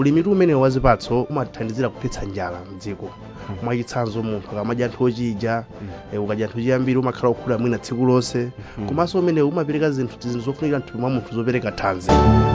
ulimitu umene wa zipatso umathandizira kuthetsa njala mdziko mwachitsanzo munthu akamadya anthu ochidya eh, ukadya anthu chiyambiri umakhala okhuta mwina tsiku lonse komanso umene umapereka zinthu zinthu zofunikira mthupi mwa munthu zopereka thanzi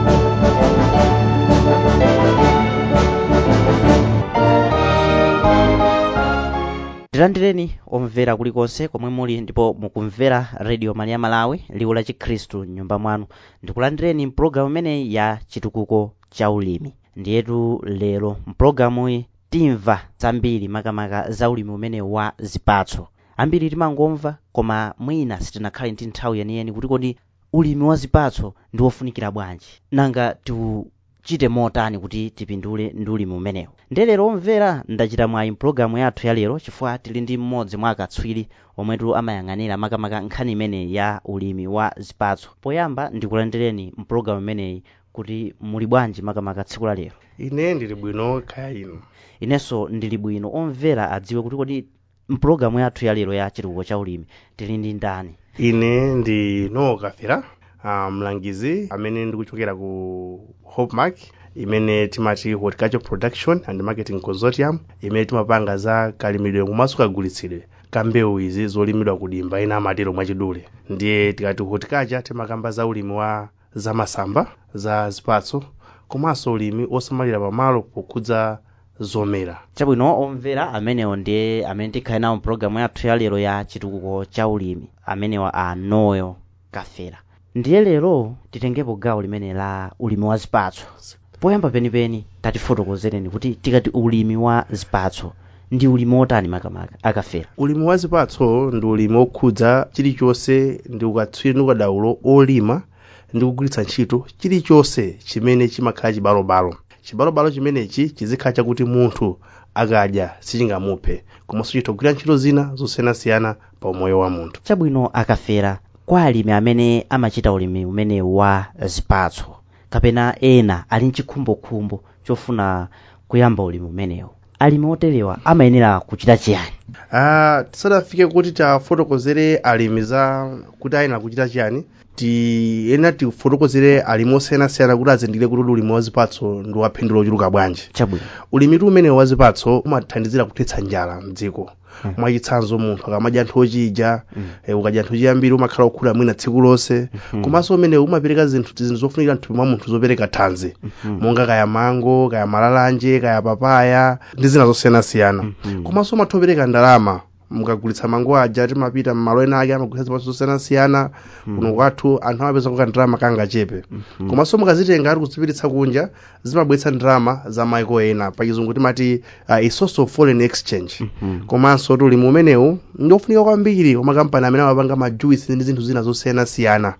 tilandireni omvera kulikonse komwe muli ndipo mukumvera radio maria malawi liwu la chikhristu mnyumba mwanu ndikulandireni mpulogalamu imeneyi ya chitukuko cha ulimi ndiyetu lero mpulogalamuyi timva zambiri makamaka za ulimi umene wa zipatso ambiri timangomva koma mwina sitinakhale ndi nthawi yeniyeni kuti kodi ulimi wa zipatso ndi wofunikira bwanji nanga tiuchite motani kuti tipindule ndi ulimi umenewu ndiye lero omvera ndachita mwayi mpulogalamu yathu ya lero chifukwa tili ndi mmodzi mwa akatswiri omwetu amayang'anira makamaka nkhani imeneyi ya ulimi wa zipatso poyamba ndikulandireni mpulogalamu imeneyi kuti muli bwanji makamaka tsiku la lero ine ndili bwino kaya inu inenso ndili bwino omvera adziwe kuti kodi mpulogalamu yathu ya lero ya chitukuko cha ulimi tili ndi ndani ine ndi nowo kafera uh, mlangizi amene ndikuchokera ku hopemark imene timati horticulture production and marketing consortium imene timapanga za kalimidwe komanso kagulitsidwe ka mbewu izi zolimidwa kudimba ena amatero mwachidule ndiye tikati horticulture timakamba za ulimi wa zamasamba za zipatso komanso ulimi osamalira pamalo pokhudza zomera chabwino omvera amenewo ndiye amene tikhale nawo mpulogalamu yathu ya lero ya chitukuko cha ulimi amenewa a noyo kafera ndiye lero titengepo gawo limene la ulimi wa zipatso poyamba penipeni tatifotokozereni kuti tikati ulimi wa zipatso ndi ulimi wotani makamaka akafera ulimi wa zipatso ndi ulimi okhudza chilichonse ndi ukatswiri ndi ukadaulo olima ndi kugwiritsa ntchito chilichonse chimene chimakhala chibalobalo chibalobalo chimenechi chizikhala chakuti munthu akadya sichingamuphe komanso chitha kugwira ntchito zina zosiyanasiyana pa umoyo wa munthu chabwino akafera kwa alimi amene amachita ulimi umene wa zipatso kapena ena ali mchikhumbokhumbo chofuna kuyamba ulimi umenewu alimi oterewa amayenera kuchita chiyani Ah, tisadafike kuti tafotokozere alimi za kuti ayenera kuchita chiyani tiyenera tifotokozere alimi osiyanasiyana kuti azindikire kuti ulimi wa zipatso ndi waphindulo ochuluka bwanji chabwino ulimitu umene wa zipatso umathandizira kuthetsa njala mdziko mwachitsanzo munthu akamadya anthu ochidya eh, ukadya anthu chiyambiri umakhala okhuta mwina tsiku lonse komanso umene umapereka zinthu zinthu zofunikira mthupi mwa munthu zopereka thanzi monga kaya mango kaya malalanje kaya papaya ndi zina zosiyanasiyana komanso umatha kupereka ndalama mukagulitsa mango aja timapita mmalo ena ake amagulitsa zipatso zosiyanasiyana kuno kwathu anthu amapeza kuka ndalama kangachepe komanso mukazitenga ari kuzipiritsa kunja zimabweretsa ndalama za maiko ena pachizungu timati uh, a source of foreign exchange komanso ti ulimi umenewu ndiofunika kwambiri kwa makampani amene amapanga majuisi ndi zinthu zina zosiyanasiyana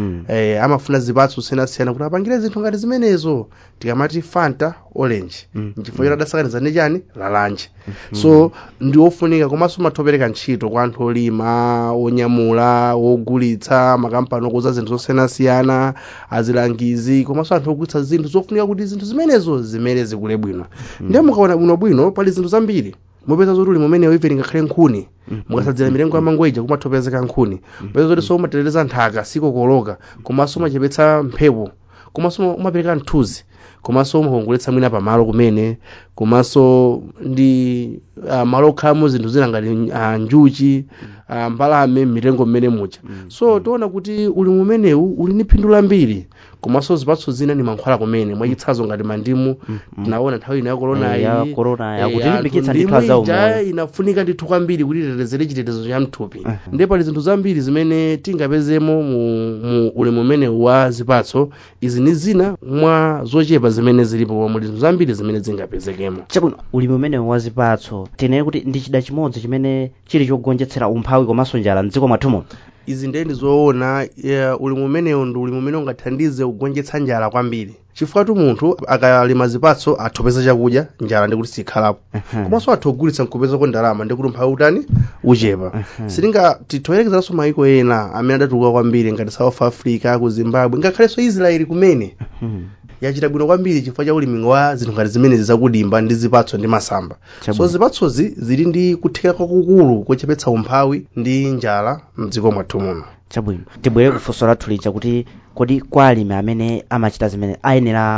eh, amafuna zipatso zosiyanasiyana kuti apangire zinthu ngati zimenezo tikamati fanta orange nchifukwa choti adasakaniza ndi chani lalanje so ndi ofunika komanso umathopereka ntchito kwa anthu olima onyamula wogulitsa makampani okuza zinthu zosiyanasiyana azilangizi komanso anthu ogulitsa zinthu zofunika kuti zinthu zimenezo zimere zikule bwino ndiye mukaona bwinobwino pali zinthu zambiri mupeza zoti ulimi umenewo even ngakhale nkhuni mukasadzera mitengo ya mango ija kumathopezeka nkhuni mupeza zoti so umateteza nthaka sikokoloka komanso umachepetsa mphepo komanso umapereka mthunzi komanso umakongoletsa mwina pamalo kumene komanso ndi uh, malo okhalamo zinthu zina ngati uh, njuchi uh, mbalame mitengo mmene muja so tiona kuti ulimi umenewu uli ndi phindu lambiri komanso zipatso zina ni mankhwala kumene mwachitsanzo ngati mandimu tinaona nthawi ina ya korona Eh, ya iyi corona eh, yakutilimbikitsa anthu ndithu azaumoyo. ija inafunika ndithu kwambiri kuti itetezere chitetezo cha mthupi ndiye pali zinthu zambiri zimene tingapezemo mu, mu ulimi umenewu wa zipatso izi ni zina mwa zochepa zimene zilipo koma muli zinthu zambiri zimene zingapezekemo chabwino ulimi umenewu wa zipatso tinene kuti ndi chida chimodzi chimene chili chogonjetsera umphawi komanso njala mdziko mwathumo izi ndiye ndizoona yeah, ulimi umenewu ndi ulimi umene ungathandize kugonjetsa njala kwambiri chifukwa tu munthu akalima zipatso athopeza chakudya njala ndikuti sikhalapo komanso atha kugulitsa nkupezako ndalama ndikuti umphawi utani uchepa sitinga tithoyerekezeranso maiko ena amene adatuluka kwambiri ngati south africa ku zimbabwe ngakhalenso israeli kumene yachita bwino kwambiri chifukwa cha ulimi wa zinthu ngati zimenezi zakudimba ndi zipatso ndi masamba so Chabwino. zipatsozi zili ndi kutheka kwakukulu kochepetsa umphawi ndi njala mdziko mwathu muno chabwino tibwere kufunso lathu lija kuti kodi kwa alimi amene amachita zimene ayenera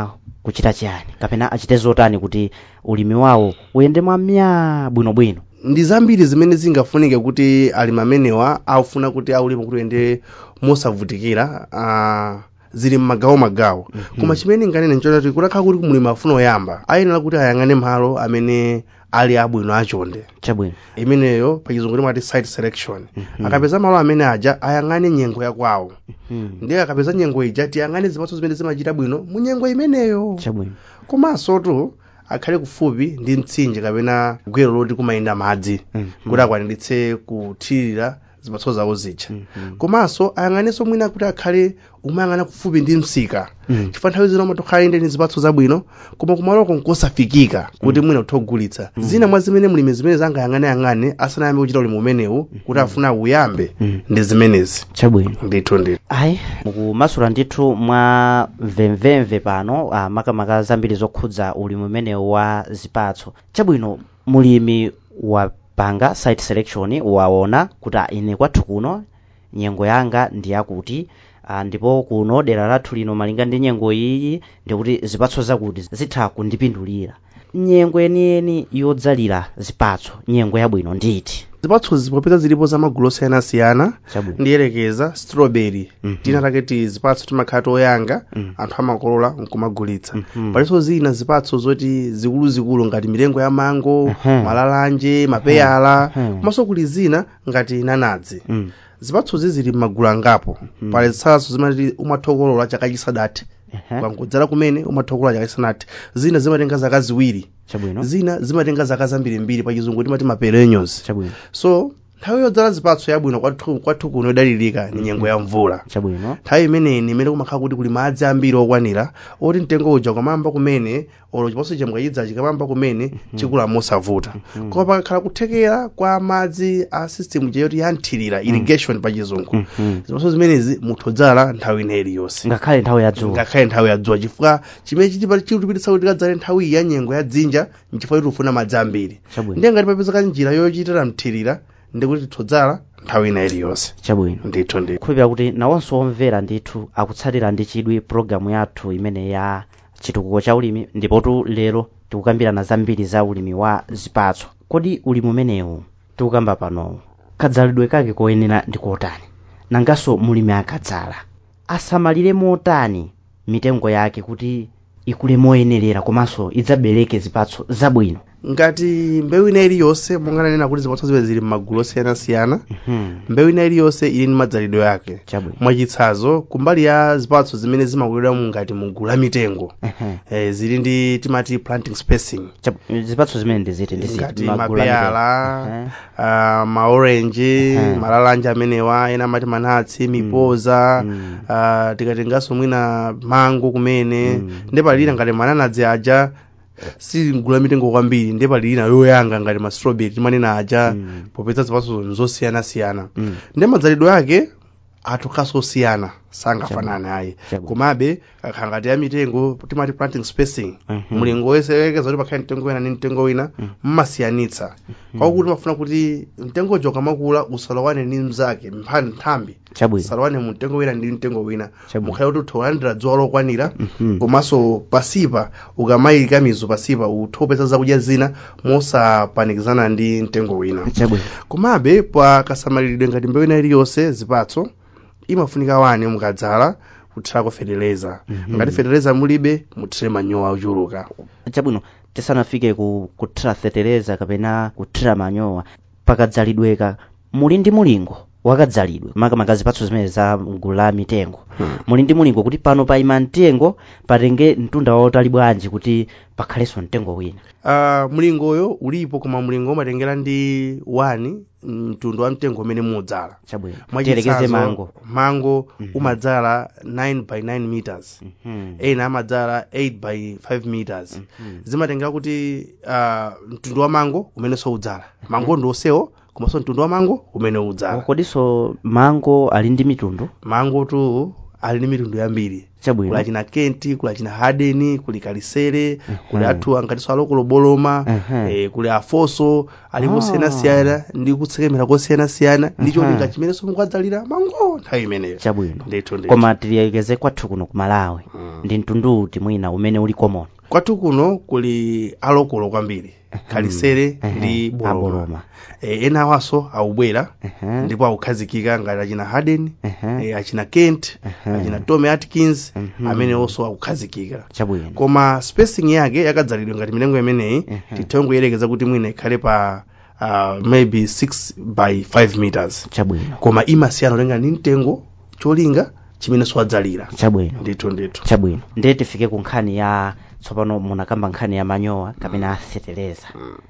kuchita chiyani kapena achite zotani kuti ulimi wawo uyende mwamya bwinobwino ndi zambiri zimene zingafunike kuti alimi amenewa aufuna kuti aulime kuti uyende mosavutikira uh, zili mmagawo magawo koma chimene nganene nchona kuti kutakhala kuti mulimi afuna oyamba ayenera kuti ayang'ane malo amene ali abwino achonde chabwino imeneyo pachizungu timati site selection akapeza malo amene aja ayang'ane nyengo yakwawo Mhm. ndiye akapeza nyengo ija tiyang'ane zipatso zimene zimachita bwino mu nyengo imeneyo chabwino komanso tu akhale kufupi ndi mtsinje kapena gwero loti kumayenda madzi Mhm. kuti akwaniritse kuthirira zipatso zawo zija Mhm. komanso ayang'anenso mwina kuti akhale umayang'ana kufupi ndi msika Mhm. chifukwa nthawi zina umatokhala inde ndi zipatso zabwino koma kumaloko nkosafikika kuti mwina uthogulitsa zina mwa zimene mulimi zimene zangayang'aneyang'ane asanayambe kuchita ulimi umenewu kuti afuna uyambe Mhm. ndi zimenezi chabwino ndithu ndithu ayi mukumasula ndithu mwa mvemvemve pano ah, makamaka zambiri zokhudza ulimi umenewu wa zipatso chabwino mulimi wapanga site selection waona kuti ah, ine kwathu kuno nyengo yanga ndi yakuti ah, ndipo kuno dera lathu lino malinga ndi nyengo iyi ndikuti zipatso zakuti zitha kundipindulira nyengo yeniyeni yodzalira zipatso nyengo yabwino nditi zipatso zipopeza zilipo za magulu osiyanasiyana chabwino ndiyelekeza strawberry Mhm. tina taketi zipatso timakhala toyanga Mhm. anthu amakolola nkumagulitsa Mhm. palinso zina zipatso zoti zikuluzikulu ngati milengo ya mango Mhm. malalanje mapeyala Mhm. komanso kuli zina ngati nanadzi Mm. zipatsozi zili m'magulu angapo Mhm. pali zitsazo zimati umathokolola chaka chisadati Ehe. kwangodzala kumene umathokolola chaka chisanati zina zimatenga zaka ziwiri chabwino zina zimatenga zaka zambirimbiri pachizungu timati maperennials chabwino so nthawi yodzala zipatso yabwino kwathu kwathu kuno yodalirika ni nyengo ya mvula chabwino nthawi imeneyi imene kumakhala kuti kuli madzi ambiri okwanira oti mtengo uja ukamamba kumene olo chipatso chamukachidza chikamamba kumene chikula mosavuta koma pakakhala kuthekera kwa madzi a system chayoti yanthirira irrigation pachizungu Mhm. zipatso zimenezi muthodzala nthawi ineyi iliyonse ngakhale nthawi yadzuwa ngakhale nthawi yadzuwa chifukwa chimene chitipa chitipititsa kuti tikadzale nthawi iyi ya nyengo ya dzinja nchifukwa kuti ufuna madzi ambiri chabwino ndiye ngati papezeka njira yochitira mthirira ndikuti tithodzala nthawi ina iliyonse chabwino ndithu ndithu khulupira kuti nawonso omvera ndithu akutsatira ndi chidwi programu yathu imene ya chitukuko cha ulimi ndipotu lero tikukambirana zambiri za ulimi wa zipatso kodi ulimi umenewu tikukamba panowu kadzalidwe kake koyenera ndi kotani nanganso mulimi akadzala asamalire motani mitengo yake kuti ikule moyenerera komanso idzabereke zipatso zabwino ngati mbewu ina iliyonse monga nanena kuti zipatso ziwe zili m'magulu osiyanasiyana Mhm. mbewu ina iliyonse ili ndi madzalidwe yake chabwino mwachitsanzo kumbali ya zipatso zimene zimakulidwa mu ngati mugulu la mitengo Ehe. eh, zili ndi timati planting spacing Chab- zipatso zimene ndiziti ndiziti ngati magulu a mitengo. mapeyala Ehe. uh, maorenji Mhm. malalanja amenewa ena amati manatsi mipoza Mm. uh, tikatenganso mwina mango kumene Mm. ndi palina ngati mananadzi aja si mgulu la mitengo kwambiri ndi palina yoyanga ngati ma strawberry timanena aja Mm. popeza zipatso zosiyanasiyana Mm. ndi madzalidwe ake atukhaso osiyana sangafanane ayi Chabwino. komabe kakhala ngati ya mitengo timati planting spacing Mhm. mulingo wese wekeza kuti pakhale mtengo wina ndi mtengo wina mmasiyanitsa kwakuti mafuna kuti mtengo uja ukamakula usalowane ndi mzake mphani nthambi chabwino usalowane mu mtengo wina ndi mtengo wina Chabwino. mukhale kuti utha kulandira dzuwa lokwanira Mhm. komanso pasipa ukamayika mizu pasipa uthopeza zakudya zina mosapanikizana ndi mtengo wina chabwino komabe pakasamaliridwe ngati mbewu ina iliyonse zipatso imafunika wani mukadzala kuthirako fetereza Mhm. ngati fetereza mulibe muthire manyowa ochuluka chabwino tisanafike ku kuthira fetereza kapena kuthira manyowa pakadzalidweka muli ndi mulingo wakadzalidwe makamaka zipatso zimene za mgulu la mitengo muli ndi mulingo kuti pano paima mtengo patenge mtunda wautali bwanji kuti pakhalenso mtengo wina uh, mlingoyo ulipo koma mlingo umatengera ndi wani mtundu wa mtengo umene mudzala chabwino Mwachitsanzo, tiyerekeze mango mango Mhm. umadzala 9 by 9 meters Mhm. ena amadzala 8 by 5 meters Mhm. zimatengera kuti uh, mtundu wa mango umene udzala mango ndi osewo komanso mtundu wa mango umene udzala kodinso mango ali ndi mitundu mango tu ali ndi mitundu yambiri Chabwino. kuli achina kenti kuli achina hadeni kuli kalisere kuli Mhm. athu angatinso alokolo boloma Mhm. eh, kuli afoso ali Ah. kosiyanasiyana ndi kutsekemera kosiyanasiyana ndi Mhm. cholinga chimenenso mukwadzalira mango nthawi imeneyo chabwino ndithu ndithu koma tiliyekeze kwathu kuno ku malawi Mm. ndi mtundu uti mwina umene uli common kwathu kuno kuli alokolo kwambiri kalisere Mhm. ndi boloma aboloma eh, ena awaso awubwera Mhm. ndipo akukhazikika ngati achina harden Mhm. eh, achina kent Mhm. achina tommy atkins Mhm. amene onso akukhazikika chabwino koma spacing yake yakadzalidwa ngati mitengo imeneyi Mhm. tithe kuyerekeza kuti mwina ikhale pa uh, maybe 6 by 5 meters chabwino koma imasiyana kulinga ndi mtengo cholinga chimene siwadzalira chabwino ndithu ndithu chabwino ndiye tifike ku nkhani ya tsopano munakamba nkhani ya manyowa kapena aseteleza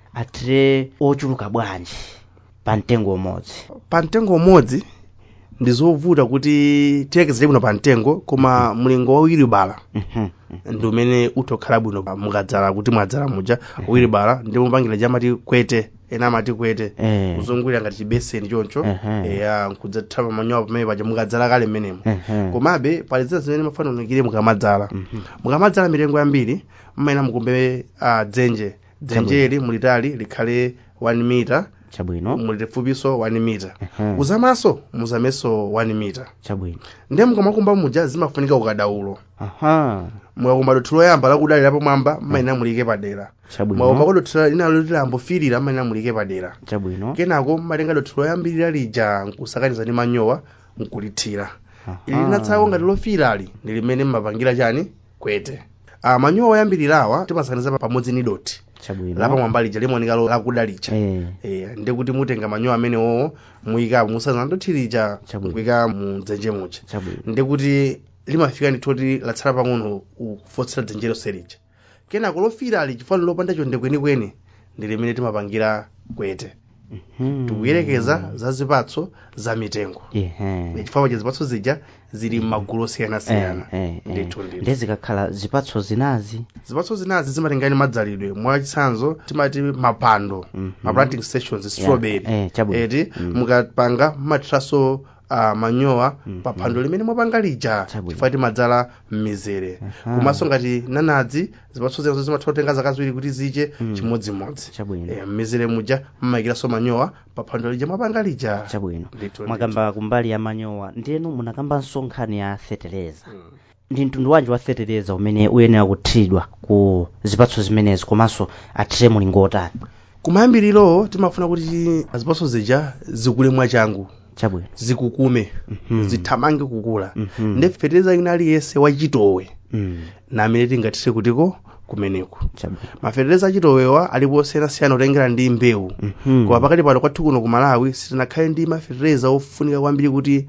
atire ochuluka bwanji pa mtengo umodzi pa mtengo umodzi ndi zovuta kuti tiyekezere bwino pa mtengo koma mlingo wa wiribala Mhm. ndi umene utokhala bwino pa- mukadzala kuti mwadzala muja wiribala ndi mupangira chamati kwete ena amati kwete Eh. kuzungulira ngati chibeseni choncho Ehe. eya nkudzathawa manyowa pamene paja mukadzala kale mmenemo Mhm. komabe pali zina zimene mafanikire mukamadzala mukamadzala mitengo yambiri mmaena mukumbe uh, dzenje dzenjeli mulitali likhale 1 mita chabwino mulifupiso 1 mita Mhm. uzamaso muzameso 1 mita chabwino ndiye mukamakumba muja zimafunika ukadaulo aha mukakumba dothi loyamba lakudalira pamwamba mmaena mulike padera mukakumba chabwino kodothi linalo lambofirira mmaena mulike padera chabwino kenako mmatenga dothi loyambirira lija nkusakaniza ndi manyowa nkulithira ili linatsako ngati lofirali ndi limene mmapangira chani kwete ah, manyowa oyambirirawa timasakaniza pamodzi ni dothi chabwino lapamwamba lija limaoneka lo- lakudalicha Eh. Eh, ndi kuti mutenga manyowa amenewo muyika musazana dothi lija Chabwino. kuyika mu dzenje muja chabwino ndi kuti limafika ndithoti latsala pang'ono kufotsera dzenje lonse lija kenako lofirali chifukwa lopanda chonde kwenikweni ndi limene timapangira kwete Mhm. tikuyerekeza za zipatso za mitengo Ehe. chifukwa paja zipatso zija zili m'magulu osiyanasiyana Eh, eh, eh. ndithu ndithu ndiye zikakhala zipatso zinazi zipatso zinazi zimatengani madzalidwe mwachitsanzo timati mapando Mhm. ma planting stations strawberry eh, chabwino. eti Mm. mukapanga mmathiranso uh, manyowa Mhm. pa phando limene mwapanga lija Chabwino. chifukwa timadzala m'mizere Aha. komanso ngati nanadzi zipatso zinazo zimatha kutenga zaka ziwiri kuti ziche Mm. chimodzimodzi chabwino Eh, m'mizere muja mmayikiranso manyowa pa phando lija mwapanga lija chabwino ndithu mwakamba kumbali ya manyowa ndiyenu munakambanso nkhani ya feteleza Mm. ndi mtundu wanji wa feteleza umene uyenera kuthiridwa ku zipatso zimenezi komanso athire mulingo otani kumayambiriro timafuna kuti zipatso zija zikule mwachangu chabwino zikukume Mhm. zithamange kukula Mhm. ndi feteleza ina aliyense wachitowe Mm. na amene tingathire kutiko kumeneko chabwino mafeteleza achitowewa alipo osiyanasiyana kutengera ndi mbewu Mhm. koma pakati pano kwathu kuno ku malawi sitinakhale ndi mafeteleza ofunika kwambiri kuti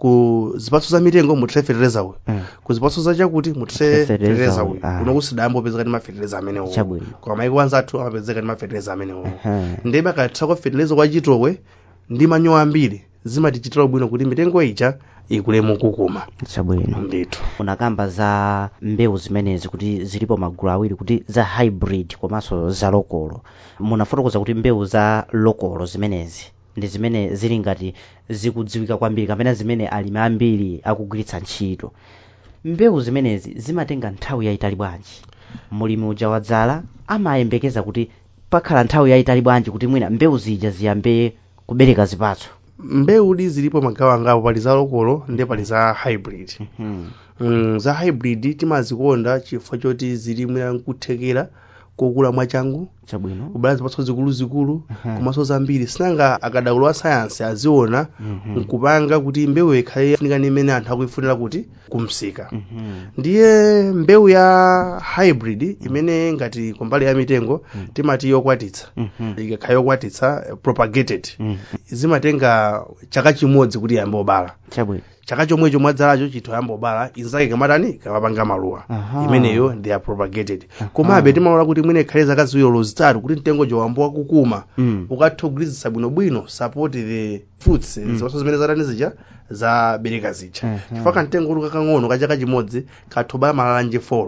ku zipatso za mitengo mutire feteleza uyu Eh. ku zipatso zachakuti mutire Feteleza feteleza uyu, uyu ah. kuno kusidayambopezeka ndi mafeteleza amenewo Chabwino. koma maiko anzathu amapezeka ndi mafeteleza amenewo Ehe. ndiye akathira kwa feteleza kwa chitowe ndi manyowa ambiri zimatichitira bwino kuti mitengo ija ikule mukukuma chabwino ndithu unakamba za mbewu zimenezi kuti zilipo magulu awiri kuti za hybrid komanso za lokolo munafotokoza kuti mbewu za lokolo zimenezi ndi zimene zili ngati zikudziwika kwambiri kapena zimene alimi ambiri akugwiritsa ntchito mbewu zimenezi zimatenga nthawi yayitali bwanji mulimi uja wadzala amayembekeza kuti pakhala nthawi yayitali bwanji kuti mwina mbewu zija ziyambe kubereka zipatso mbewudi zilipo magawo angapo pali za lokolo ndi pali za hybrid hmm. mm, za hybrid timazikonda chifukwa choti zili mwina nkuthekera kokula mwachangu chabwino kubala zipatso zikuluzikulu Aha. komanso zambiri sinanga akadaulo a sayansi aziona Mhm. nkupanga kuti mbewu ikhale ifunika ni imene anthu akuifunira kuti kumsika Mhm. ndiye mbewu ya hybrid imene ngati kumbali ya mitengo timati yokwatitsa Mhm. ikakhala yokwatitsa eh, propagated Mhm. zimatenga chaka chimodzi kuti yambe obala chabwino chaka chomwecho mwadzalacho chithu yamba obala inzake kamatani kamapanga maluwa Aha. imeneyo they are propagated komabe timaona kuti mwine ikhale zaka ziwiri zitatu kuti mtengo jowambo wakukuma Mm. ukatha kugwirizisa bwinobwino support the fruits zipatso zimene zatani zija zabereka zija Mhm. chifukwa kamtengo kuti kakang'ono kachaka chimodzi katha obala malalanje folo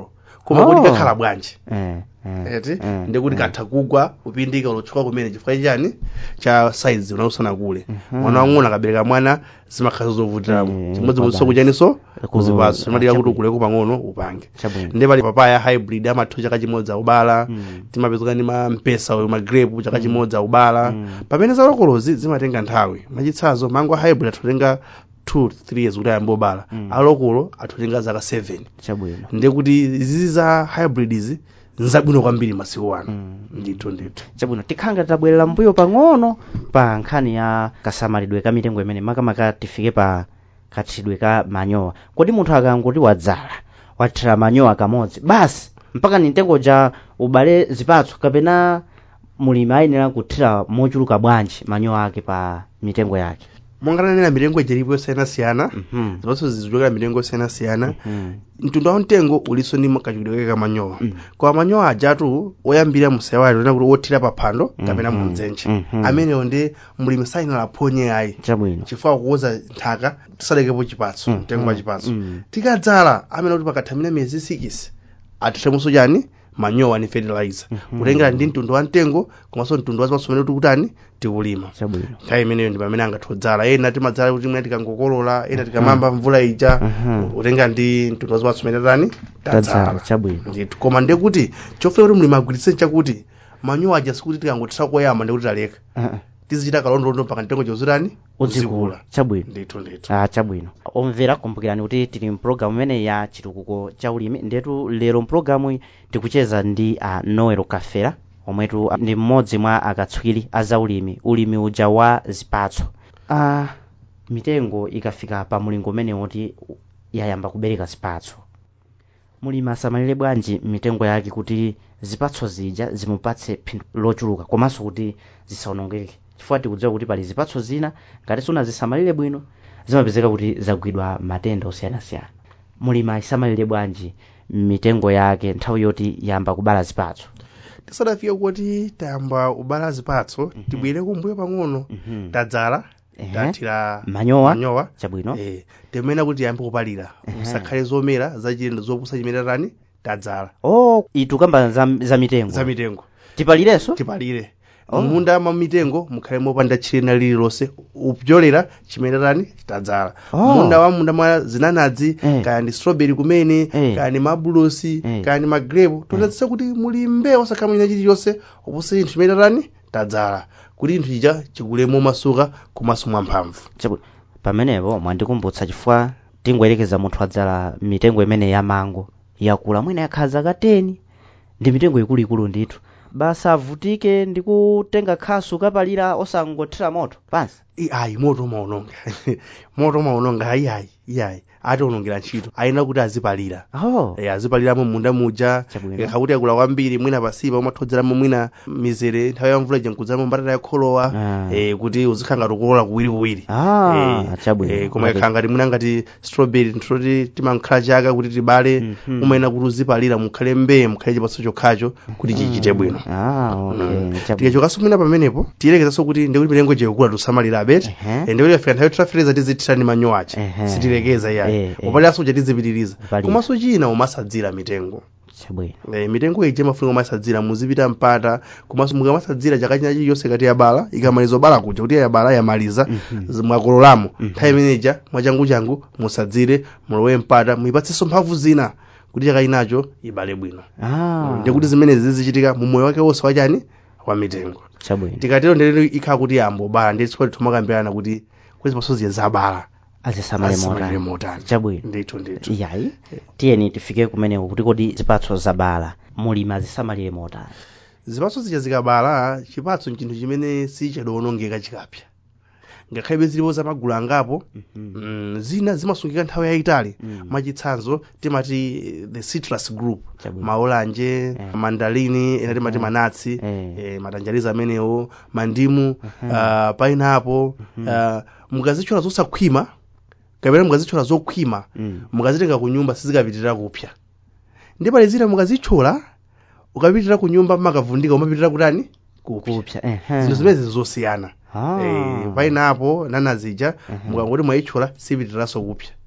koma Oh. kuti kakhala bwanji eh, eh, eti eh, ndikuti eh. katha kugwa kupindika ulotchuka kumene chifukwa chani cha size unausana kule Mhm. mwana wang'ono akabereka mwana zimakhala zovutiramo Eh, chimodzimodzinso kwa kuchaniso Ku- kuzipatso chimatika kuti chabwino. ukuleko pang'ono upange chabwino ndi pali papaya hybrid amathu chaka chimodzi akubala Mm. timapezeka ndi mampesa uyo magrape chaka chimodzi akubala Mm. pamene za lokolozi zimatenga nthawi mwachitsanzo mango a hybrid atotenga 2 3 years kuti ayambe obala Mm. alokolo atotenga zaka 7 chabwino ndiye kuti izizi za hybrid izi nzabwino kwambiri masiku ano Mm. ndithu ndithu chabwino tikhanga tabwerera mbuyo pang'ono pa nkhani ya kasamalidwe ka mitengo imene makamaka tifike pa kathidwe ka manyowa kodi munthu akangoti wadzala wathira manyowa kamodzi basi mpaka ni mtengo ja ubale zipatso kapena mulimi ayenera kuthira mochuluka bwanji manyowa ake pa mitengo yake mongananena mitengo ijeripo yosiyanasiyana Mhm. zipatso zizichokera mitengo yosiyanasiyana Mhm. mtundu wa mtengo uliso ndi kachitidwe kake kamanyowa Mm. koma manyowa ajatu oyambira musewali lona kuti wothira pa phando kapena Mhm. mumdzenje Mhm. amenewo ndi mulimi sayenera aphonye ayi chabwino chifukwa kukoza nthaka tisalekepo chipatso Mm, mtengo wa mm, chipatso mm. tikadzala amene kuti pakathamina miyezi 6 atithamunso chani manyowa ni fertilizer Mhm. kutengera ndi mtundu wa mtengo komanso mtundu wa zipatso umene kuti kutani tikulima chabwino nthawi imeneyo ndi pamene angathodzala ena timadzala kuti mwina tikangokolola ena tikamamba mvula ija Mhm. utenga ndi mtundu wa zipatso umene tani tadzala tadzala chabwino ndithu koma ndiye kuti chofuna kuti mlimi agwiritse chakuti manyowa aja sikuti tikangothira koyamba ndikuti taleka Ah, tizichita kalondolondo mpaka mtengo chozitani udzikula chabwino ndithu ndithu ah chabwino omvera kumbukirani kuti tili mpulogalamu imene ya chitukuko cha ulimi ndetu lero mpulogalamu tikucheza ndi a noel kafera omwetu ndi mmodzi mwa akatswiri a zaulimi ulimi uja wa zipatso ah mitengo ikafika pa mulingo umene woti yayamba kubereka zipatso mulimi asamalire bwanji mitengo yake kuti zipatso zija zimupatse phindu lochuluka komanso kuti zisaonongeke chifukwa tikudziwa kuti pali zipatso zina ngati sunazisamalire bwino zimapezeka kuti zagwidwa matenda osiyanasiyana mulimi asamalire bwanji mitengo yake nthawi yoti yamba kubala zipatso tisadafike kuti tayamba ubala zipatso tibwere kumbuyo pang'ono Mhm. tadzala Ehe. tathira manyowa manyowa chabwino eh, timene kuti tiyambe kupalira Ehe. usakhale zomera zachilendo zopusa chimene tani tadzala oh itukamba za, za mitengo za mitengo tipalirenso tipalire Oh. munda mwa mitengo mukhale mopanda chilena lililonse upyolera chimene tani tadzala Oh. munda wa munda mwa zinanadzi Eh. kaya ndi strawberry kumene Eh. kaya ndi mabulosi Eh. kaya ndi magrepo tonetsesa kuti muli mbewu osakhala mwina chilichonse oposa chinthu chimene tani tadzala kuti chinthu chija chikulemo masuka komanso mwamphamvu chabwino pamenepo mwandikumbutsa chifukwa tingoyerekeza munthu adzala mitengo imene ya mango yakula mwina yakhala zaka 10 ndi mitengo ikuluikulu ndithu basi avutike ndi kutenga khasu kapalira osangothira moto pansi I- ayi moto umaononga moto umaononga ayi ayi iyayi atiwonongera ntchito ayina kuti azipalira oh Eh, azipaliramo munda muja Chabwino. eh, kakuti akula kwambiri mwina pasipa umathodzeramo mwina mizere nthawi ya mvula ija nkudzeramo mbatata yakholowa Ah. eh, kuti uzikhala ngati ukulola kuwiriwiri ah Eh, chabwino eh, koma Okay. ikhala ngati mwina ngati strawberry ntoti timankhala chaka kuti tibale Mhm. umayena kuti uzipalira mukhale mbee mukhale chipatso chokhacho kuti chichite bwino ah okay chabwino tikachokanso mwina pamenepo tiyerekezanso kuti ndikuti mitengo ija ikukula tisamalira abeti Ehe. Eh, ndikuti afika nthawi tifereza tizithira ndi manyowa aja Ehe. sitilekeza Eh, iyayi eh. upaliranso uja tizipitiriza Palira. komanso china umasadzira mitengo chabwino Eh, mitengo ije mafunika umasadzira muzipita mpata komanso mukamasadzira chaka china chilichonse kati yabala ikamaliza obala kuja kuti yabala yamaliza z- mwakololamo nthawi imeneja mwachanguchangu musadzire mulowe mpata muyipatsenso mphamvu zina kuti chaka chinacho ibale bwino ah ndikuti zimenezi zizichitika mu moyo wake wonse wachani wa mitengo chabwino tikatero ndere ikhala kuti yambobala ndi chifukwa tithomakambirana kuti kwezi pasoziya zabala azisamalire azisamalire motani motani chabwino ndithu ndithu yayi tiyeni tifike kumeneko kuti kodi zipatso zabala mulimi azisamalire motani zipatso zija zikabala chipatso nchinthu chimene sichadowonongeka chikapya ngakhale zilipo zamagulu angapo mm, zina zimasungika nthawi yayitali Mm. mwachitsanzo timati eh, the citrus group Chabwino. maolanje Eh. mandalini ena timati Eh. manatsi Eh. eh, matanjalizi amenewo mandimu uh, pineapple uh, mukazitchola zosakhwima kapena mukazitchola zokhwima Mm. mukazitenga ku nyumba sizikapitirira kupya ndi pali zina mukazitchola ukapitirira ku nyumba makavundika umapitirira kutani kupya kupya ehe. zinthu zimene zizosiyana Ah. eh, painapo nanazija Ehe. mukangoti mwayitchola sipitiriranso kupya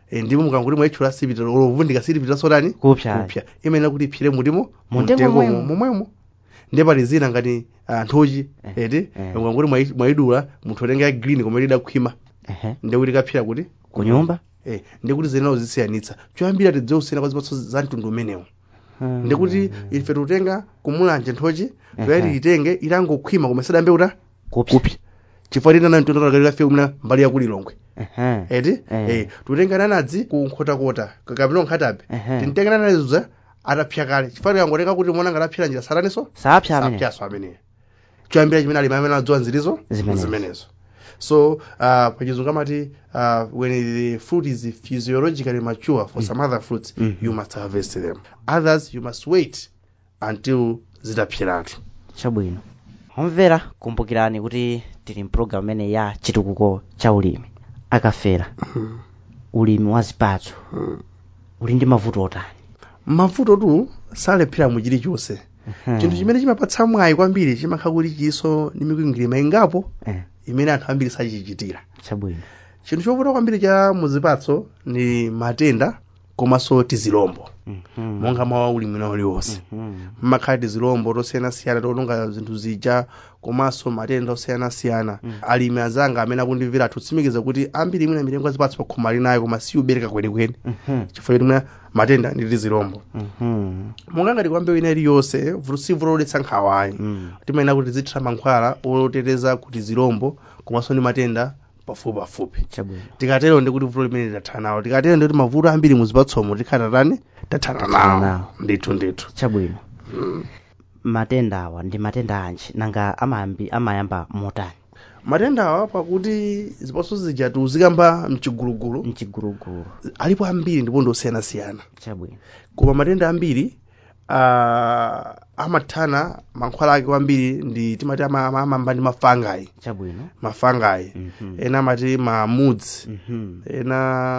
e, ndipo mukanguti mwaitchula sipita olovundika silipita sotani kupsa kupsa imenera kuti iphire mutimo Muntengo muntengo momwemo. momwemo ndiye pali zina ngati ah, nthochi Eh, eti eh. mukanguti mwai- mwayidula munthu otenge ya green koma idakhwima ehe ndiye kuti kaphira kuti ku nyumba eh, ndiye kuti zenawo zisiyanitsa choyambira tidziwe kusiyana kwa zipatso za mtundu umenewo ndikuti ife tikutenga kumulanje nthochi toyati itenge itangokhwima koma isadambe kuta kupsa chifukwa tinana mtundu akakalikafe umna mbali yakulilongwe ehe eti Eh. eh, tutenga nanadzi ku nkhotakota kapita nkhatabe Ehe. tintenga nanadzi atapsa kale chifukwa tikangotenga kuti mona ngataphira njira sataniso sapsa amene sapyaso ameneyo choyambira chimene alimi amene adziwa nzirizo Zimenezo. zimenezo so uh, pachizungu amati uh, when the fruit is physiologically mature for some other fruits Mhm. you must harvest them others you must wait until zitapyiratu chabwino omvera kumbukirani kuti tili mpulogalamu imene ya chitukuko cha ulimi akafera ulimi wa zipatso uli ndi mavuto otani mavuto tu salephera mu chilichonse chinthu chimene chimapatsa mwayi kwambiri chimakhala kuti chiso ndi mikwingwirima ingapo Eh, imene anthu ambiri sachichitira chabwino chinthu chovuta kwambiri cha muzipatso ni matenda komanso tizilombo Mhm. monga mawu ulimi na uliwonse Mhm. mmakhala tizilombo tosiyanasiyana totunga zinthu zija komanso matenda osiyanasiyana alimi azanga amene akundimvera atutsimikiza kuti ambiri imwe na mitengo ya zipatso pakhoma ali nayo koma siubereka kwenikweni Mhm. chifukwa choti mwina matenda ndi tizilombo Mhm. monga ngati kwambewu ina iliyonse vuto sivuto lodetsa nkhawayi Mm. timayenera kuti tizithira mankhwala oteteza kuti zilombo komanso ndi matenda pafupi pafupi chabwino tikatero ndi kuti vuto limene tathana nawo tikatero ndi kuti mavuto ambiri muzipatsomo tikhala tani tathana nawo. nawo ndithu ndithu chabwino matenda awa ndi matenda anji nanga amayambi amayamba motani matenda awa pakuti zipatso zija tuzikamba mchigulugulu mchigulugulu alipo ambiri ndipo ndosiyanasiyana chabwino koma matenda ambiri uh, amathana mankhwala ake kwambiri ndi timati ama- ama- amamba ndi mafangai chabwino mafangai Mhm. ena amati mamudzi Mhm. ena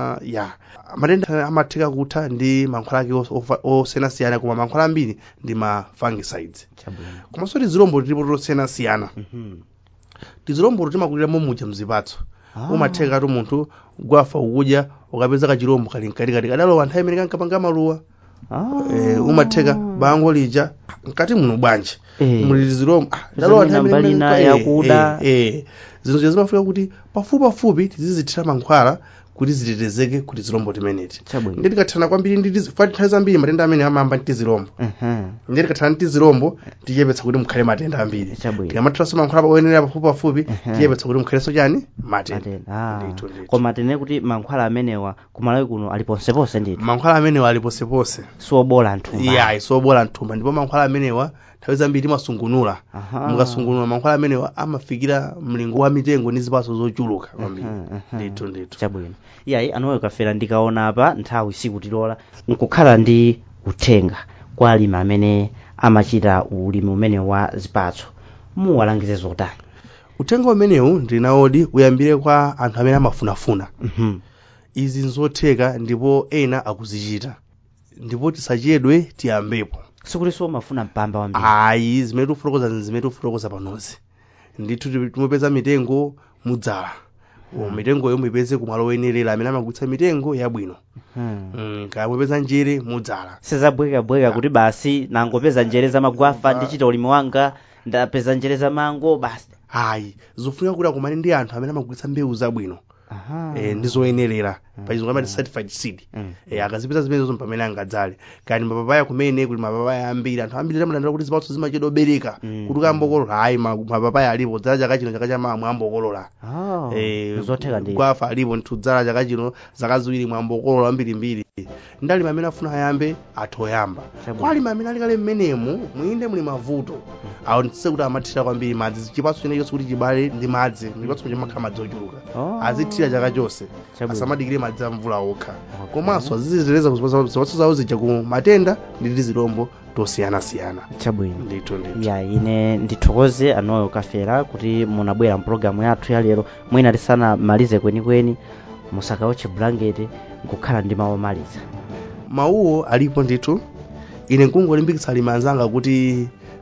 ya matenda amatheka kutha ndi mankhwala ake os- ofa- osiyanasiyana koma mankhwala ambiri ndi ma fungicides chabwino komanso tizilombo tilipo tosiyanasiyana Mhm. tizilombo timakuliramo muja mzipatso Ah. umatheka ati munthu gwafa ukudya ukapeza kachilombo kali mkatikati kadalowa nthawi imene kankapanga maluwa Ah. eh, umatheka bango lija mkati muno bwanji Eh. muli tizilombo ah, Zina dalowa nthawi imene- mbalina eh, yakuda. eh, eh. zinthu zija zimafika kuti pafupi pafupi tizizithira mankhwala kuti zitetezeke kuti zilombo timeneti chabwino ndi tikathana kwambiri ndi tizi- fati nthawi zambiri matenda amene amayamba ndi tizilombo Mhm. ndi tikathana ndi tizilombo tichepetsa kuti mukhale matenda ambiri chabwino tikamathiranso mankhwala oyenera pafupi pafupi Ehe. tichepetsa kuti mukhalenso chani matenda matenda ah. Ndithu, ndithu. koma tine kuti mankhwala amenewa kumalawi kuno ali ponseponse ndithu mankhwala amenewa ali posepose siobola nthumba iya isobola mthumba ndipo mankhwala amenewa nthawi zambiri timasungunula Aha. mukasungunula mankhwala amenewa amafikira mlingo wa mitengo ndi zipatso zochuluka kwambiri Mhm, mhm. ndithu ndithu chabwino iyayi anoyo kafera ndikaona apa nthawi sikutilola nkukhala ndi uthenga kwa alimi amene amachita ulimi umene wa zipatso muwalangize zotani uthenga umenewu ndinawodi uyambire kwa anthu amene amafunafuna Mhm. izi nzotheka ndipo ena akuzichita ndipo tisachedwe tiyambepo sikutinso umafuna mpamba wambiri ayi zimene tikufotokoza zimene tikufotokoza panozi ndithu timupeza mitengo mudzala o mitengoyo muyipeze kumalo oyenerera amene amagulitsa mitengo yabwino Mhm. Mm, kaya mupeza njere mudzala sizabwekabweka kuti basi nangopeza njere za magwafa ndichita ulimi wanga ndapeza njere za mango basi ayi zofunika kuti akumane ndi anthu amene amagulitsa mbewu zabwino Aha. eh, ndi zoyenerera pachizungu amati certified seed Mm. eh, akazipeza zimenezo pamene angadzale kani mapapaya kumene kuli mapapaya ambiri anthu ambiri amalandira kuti zipatso zimachedwa obereka Mm. kuti ukambokolola ayi ma- mapapaya alipo dzala chaka chino chaka chamawa mwambokolola Oh, Eh, zotheka ndi gwafa alipo nthudzala chaka chino zaka ziwiri mwambokolola ambirimbiri ndi alimi amene afuna ayambe athu oyamba Chabwino. kwa alimi amene alikale mmenemu mwinde muli mavuto awo nditse kuti amathira kwambiri madzi chipatso chene chonse kuti chibale ndi madzi ndipatso chimakhala madzi ochuluka Oh. azithira chaka chonse Chabwino. asamadikire madzi a mvula okha Okay. komanso aziziteteza zipatso zawo zija ku matenda ndi tizilombo tosiyanasiyana chabwino ndithu ndithu ya ine ndithokoze anoyo kafera kuti munabwera mpulogalamu yathu ya lero mwina tisanamalize kwenikweni musakaotche bulangeti nkukhala ndi mawu omaliza mawuwo alipo ndithu ine nkungolimbikitsa alimi anzanga kuti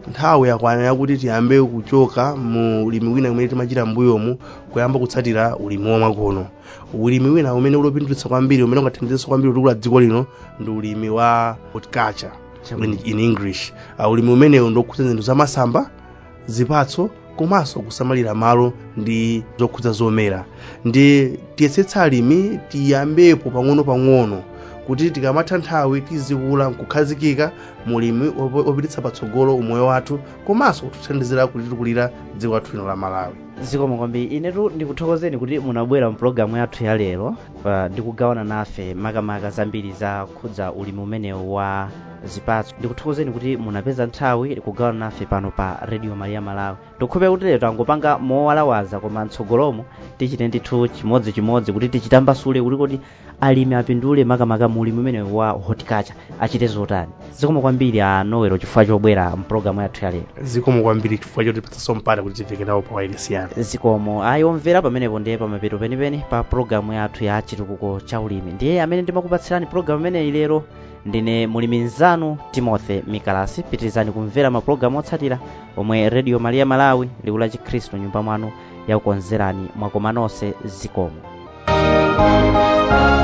nthawi yakwana yakuti tiyambe kuchoka mu ulimi wina umene timachita mbuyomu kuyamba kutsatira ulimi wamakono ulimi wina umene ulopindulitsa kwambiri umene ungathandizenso kwambiri kutukula dziko lino ndi ulimi wa horticulture in, in english uh, ulimi umenewu ndokhuza zinthu zamasamba zipatso komanso kusamalira malo ndi zokhudza zomera ndi tiyesetsa alimi tiyambepo pang'ono-pang'ono kuti tikamatha nthawi tizikula nkukhazikika mulimi opititsa patsogolo umoyo wathu komanso kutithandizira kuti tikulira dziko lathu lino la malawi zikomo kwambiri inetu ndikuthokozeni kuti munabwera mpulogalamu yathu ya lero uh, ndikugawana nafe makamaka zambiri za khudza ulimi umenewu wa zipatso ndikuthokozeni kuti munapeza nthawi kugawana nafe pano pa radio maria malawi ndikhope kuti lero tangopanga mowalawaza koma mtsogolomo tichite ndithu chimodzimodzi kuti tichitambasule kuti kodi alimi apindule makamaka mu ulimi umenewu wa horticulture achite zotani zikomo kwambiri a nowero chifukwa chobwera mpulogalamu yathu ya lero zikomo kwambiri chifukwa choti patsaso mpata kuti tiveke nawo pa wailesiyana zikomo ayomvera pamenepo ndiye pamapeto penipeni pa pulogalamu yathu ya chitukuko cha ulimi ndiye amene ndimakupatsirani pulogalamu imeneyi lero ndine mulimi mnzanu timothy mikalasi pitirizani kumvera mapulogalamu otsatira omwe radio maria malawi liwu la chikhristu nyumba mwanu yakukonzerani mwakoma nonse zikomo